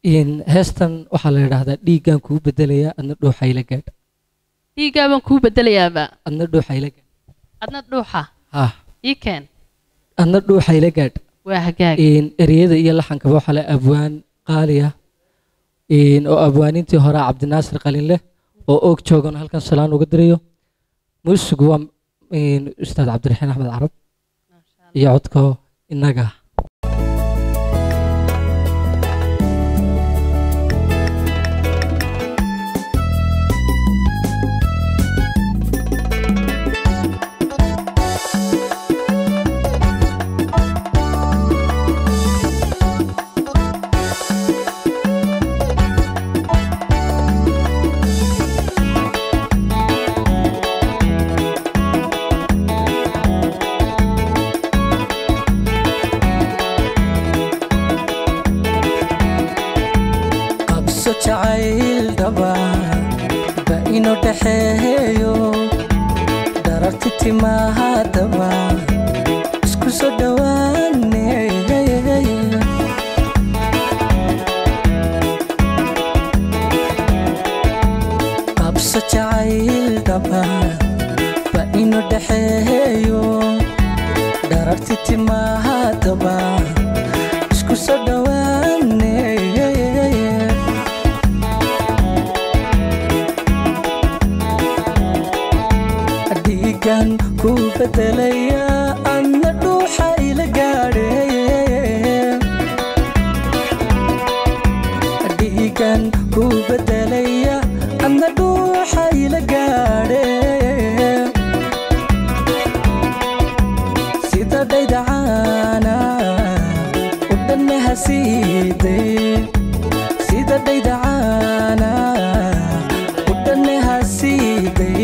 in heestan waxaa la yidhaahdaa dhiiggan kuu bedelaya adna dhuuxa ila gaadh dhiiggaa baan kuu bedelayaaba adna dhuuxa ila gaadh adna dhuuxa ha ii keen adna dhuuxa ila gaadh waa hagaag in ereyada iyo laxankaba waxaa le abwaan qaaliya in oo abwaanintii hore cabdinaasir qalinleh oo og joogan halkan salaan uga dirayo muusigu waa in ustaad cabdiraxiin axmed carab iyo codko innaga qabso jacayl dhaba ba inuu dhaxeeyo dhararti timahaadaba isku soo dhowaane qabso jacayl dhaba ba inuu dhaxeeyo dhararti timahaadaba isku soo dhowaane dhiigan ku bedelaya adna dhuuxa ila gaadhe dhiigan ku bedelaya adna dhuuxa ila gaadhe sida dhaydacaana u dhanna hasiide sida dhaydacaana u dhanna hasiiday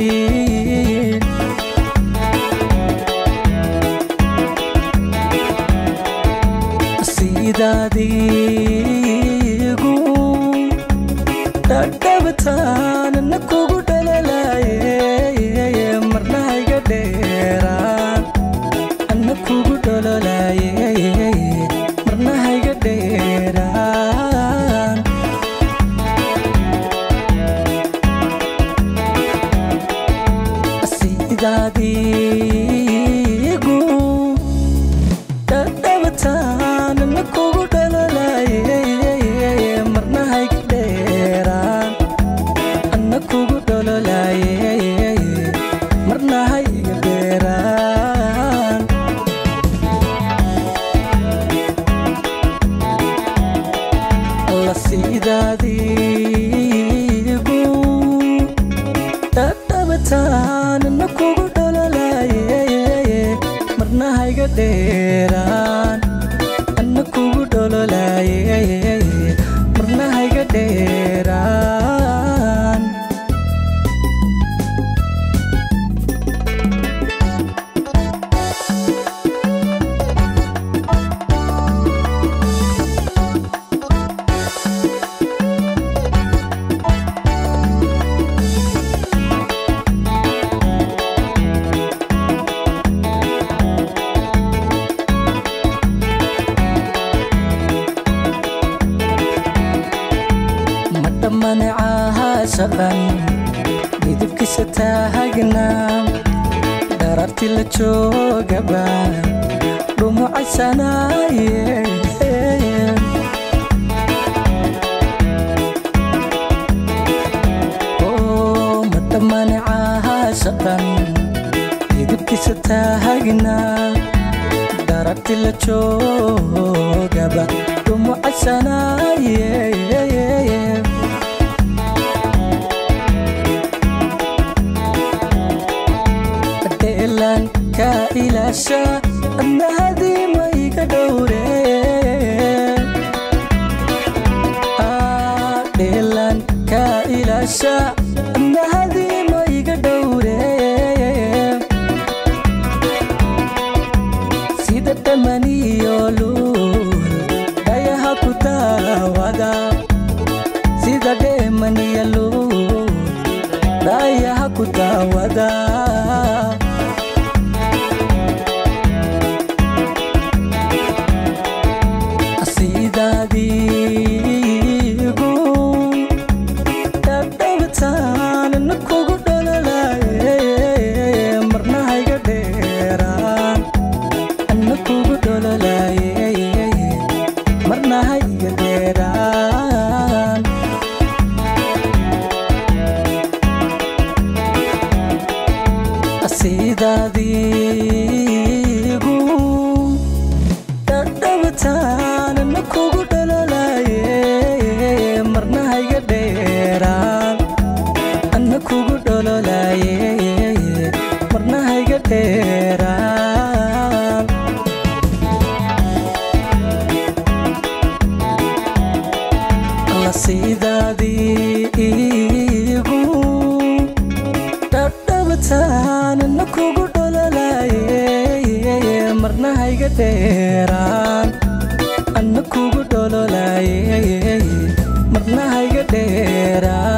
sidaadiigu dhadhabataan kugu dhalalaye marna iga dheeraan anna kugu dhalalaye marna iga dheeraan sidaadiigu dhadhabataan na kugu dhalolaye marna hayga dheeraan anna kugu dhololaye marna hayga dheeraan alla sidaadiigu dhadhabataan na kugu dhololaye marna hayga dheeraan anna kugu dhololaye marna hayga dheeraan ma dhammanecaha shaqan midabkiisa taagnaa dhararti la joogaba dhumucaysanaaye Oo, ma dhammanecaha shaqan midabkiisa taagnaa dhararti la joogaba dhumucaysanaaye dheelan ka ilaasha adna hadiima iga dhowre Ah, dheelan ka ilaasha adna hadiima iga dhowre sida dhamaniyo luul dhayaha ku daawada sida dheemaniyo luul dhayaha ku daawada sidaadii marna hayga dheeraan anna kugu dhololaaye marna hayga dheeraan alla sidaadii iigu dhadhabataan anna kugu dhololaaye marna hayga dheeraan anna kugu dhololaaye marna hayga dheeraan